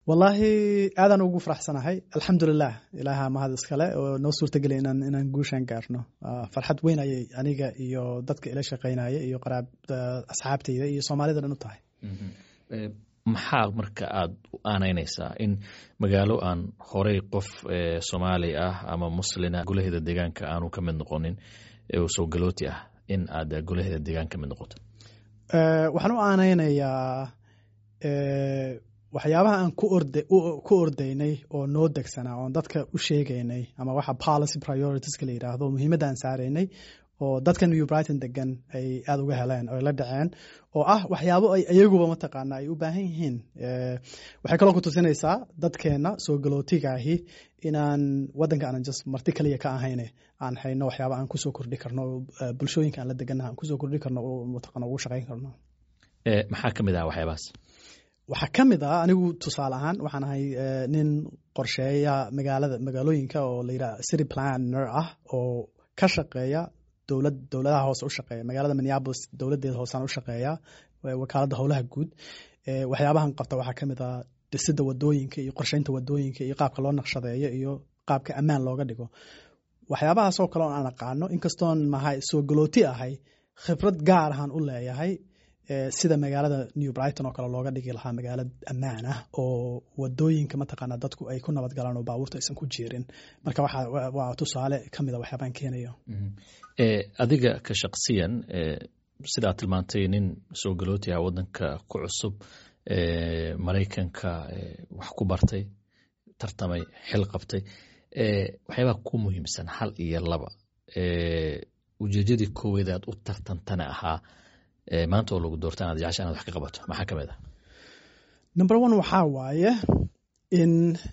wallaahi aadaan ugu faraxsanahay alxamdulilah ilaaha mahad iskale oo noo suurtageliya inaan inaan guushaan gaarno farxad weyn ayay aniga iyo dadka ila shaqaynaya iyo qaraab asxaabteyda iyo soomaalida dhan u tahay maxaa marka aada u aanaynaysaa in magaalo aan horey qof soomaali ah ama muslina golaheeda deegaanka aanu ka mid noqonin oo soo galooti ah in aad golaheeda deegaan ka mid noqoto waxaan u aanaynayaa waxyaabaha aan ku ordaynay oo noo degsanaa oon dadka u sheegaynay ama waxa policy prioritiska la yidhaahdo muhiimadda aan saaraynay oo dadka new brighton degan ay aada uga heleen oo la dhaceen oo ah waxyaabo ay iyaguba mataqaana ay u baahan yihiin waxay kaloo ku tusinaysaa dadkeenna soo galootigaahi inaan waddanka aanan just marti kaliya ka ahayne aan hayno waxyaaba aan kusoo kordhi karno bulshooyinka aan la degannaha aan kusoo kordhi karno oo mataqaana ugu shaqayn karno maxaa ka mid ah waxyaabahaas waxaa ka mid ah anigu tusaale ahaan waxaan ahay nin qorsheeya magaalada magaalooyinka oo la yidhaha city planner ah oo ka shaqeeya dowlad dowladaha hoose u shaqeeya magaalada minneapolis dowladdeeda hoosaan u shaqeeya wakaaladda howlaha guud waxyaabahan qabta waxaa ka mid ah dhisidda wadooyinka iyo qorsheynta wadooyinka iyo qaabka loo naqshadeeyo iyo qaabka ammaan looga dhigo waxyaabahaasoo kale oo aan aqaano inkastoon mahay soo galooti ahay khibrad gaar ahaan u leeyahay sida magaalada new brighton oo kale looga dhigi lahaa magaalo ammaan ah oo wadooyinka mataqaana dadku ay ku nabad galaan oo baabuurta aysan ku jiirin marka waa tusaale ka mida waxyaabaan keenayo adiga ka shaqsiyan sidaad tilmaantay nin soo galooti ah waddanka ku cusub maraykanka wax ku bartay tartamay xil qabtay waxyaabaha ku muhiimsan hal iyo laba ujeedadii kooweed aad u tartantana ahaa maanta oo lagu doorta inaad jecesha inaad wax ka qabato maxaa ka mid ah number one waxaa waaye in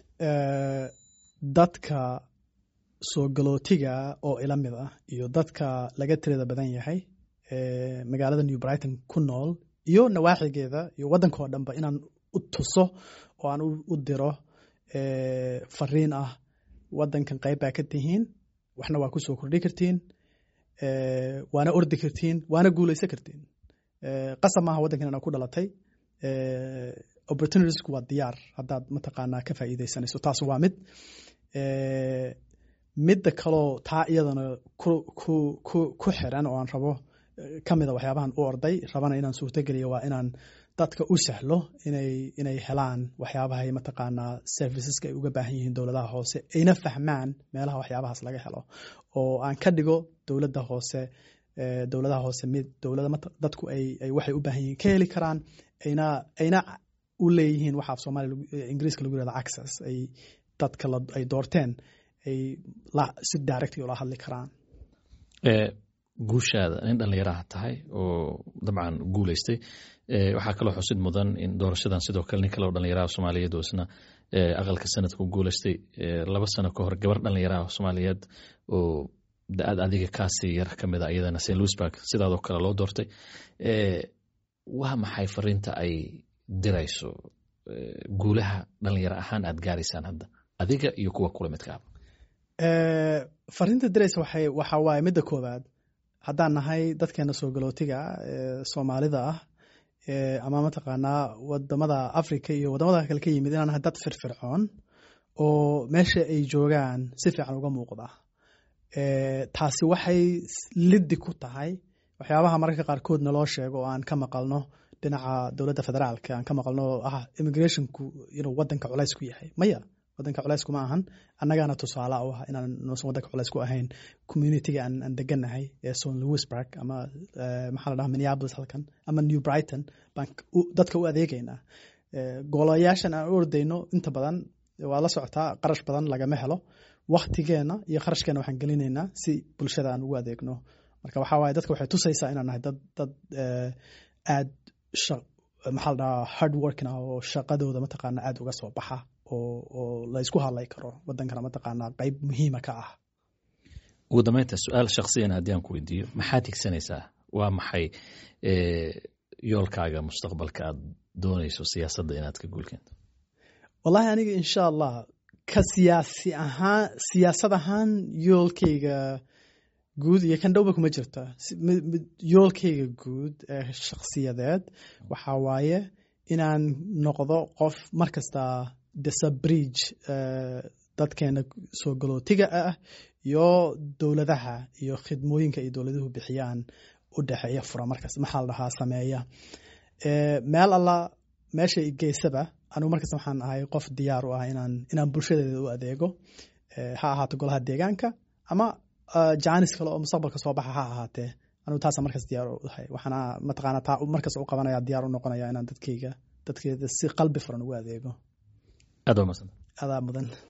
dadka soo galootiga oo ila mid ah iyo dadka laga tirada badan yahay magaalada new brighton ku nool iyo nawaaxigeeda iyo waddanka oo dhanba inaan u tuso oo aan u diro fariin ah waddankan qayb baa ka tihiin waxna waa ku soo kordhi kartiin waana ordi kartiin waana guulaysan kartiin qasab maaha waddankan inaa ku dhalatay opportunitiesku waa diyaar haddaad mataqaanaa ka faa'iidaysanayso taas waa mid midda kaloo taa iyadana ku xiran oo aan rabo ka mida waxyaabahan u orday rabana inaan suurtogeliyo waa inaan dadka u sahlo inay inay helaan waxyaabahay mataqaanaa serviceska ay uga baahan yihiin dowladaha hoose ayna fahmaan meelaha waxyaabahaas laga helo oo aan ka dhigo dowladda hoose dowladaha hoose mid dowlada dadku ay waxay u baahan yihiin ka heli karaan ayna ayna u leeyihiin waxa af soomaaliya ingiriiska lagu yirahdo access ay dadka ay doorteen ay si directly ula hadli karaan guushaada nin dhallinyaraha tahay oo dabcan guulaystay waxaa kaloo xusid mudan in doorashadan sidoo kale nin kale oo dhallinyaraha soomaaliyeed oo isna aqalka sanadka ku guulaystay laba sano ka hor gabar dhallinyaraha soomaaliyeed oo da-ad adiga kaasii yar ka mid a iyadana st louisburg sidaadoo kale loo doortay waa maxay fariinta ay dirayso guulaha dhallinyaro ahaan aad gaaraysaan hadda adiga iyo kuwa kula midkaaba fariinta diraysa waxay waxa waaye midda koowaad haddaan nahay dadkeena soo galootiga soomaalida ah ama mataqaanaa wadamada africa iyo wadamada kale ka yimid inaan nahay dad firfircoon oo meesha ay joogaan si fiican uga muuqda taasi waxay liddi ku tahay waxyaabaha mararka qaarkood naloo sheego oo aan ka maqalno dhinaca dowladda federaalka aan ka maqalno oo ah immigrationku inuu wadanka culays ku yahay maya wadanka culaysku ma ahan annagaana tusaale u ah inaan nuusan wadanka culays ku ahayn communityga aan aan degannahay ee son louisburg ama maxaa la dhaha minneapolis halkan ama new brighton baan dadka u adeegaynaa golayaashan aan u ordayno inta badan waa la socotaa qarash badan lagama helo waktigeena iyo kharashkeena waxaan gelinaynaa si bulshada aan ugu adeegno marka waxaa waaye dadka waxay tusaysaa inaan nahay dad dad aad maxaa la dhahaa hard working ah oo shaqadooda mataqaana aad uga soo baxa oo oo la isku hadlay karo wadankana mataqaanaa qayb muhiima ka ah ugu dambeynta su-aal shaksiyan haddii aan ku weydiiyo maxaad higsanaysaa waa maxay yoolkaaga mustaqbalka aad doonayso siyaasadda inaad ka guulkeento wallahi aniga insha allah ka siyaasi ahaan siyaasad ahaan yoolkayga guud iyo kan dhowba kuma jirta yoolkayga guud ee shakhsiyadeed waxaa waaye inaan noqdo qof mar kasta dhisa bridge dadkeena soo galootiga ah iyo dowladaha iyo khidmooyinka ay dowladuhu bixiyaan u dhexeeya fura markaas maxaa la dhahaa sameeya meel alla meesha geysaba anigu markaas waxaan ahay qof diyaar u ah inaan inaan bulshadeeda u adeego ha ahaato golaha deegaanka ama jaanis kale oo mustaqbalka soo baxa ha ahaatee anigu taasa markaas diyaar u ahay waxaana mataqaana taa markaas u qabanaya diyaar u noqonaya inaan dadkayga dadkeeda si qalbi furan ugu adeego aad waa masan adaa mudan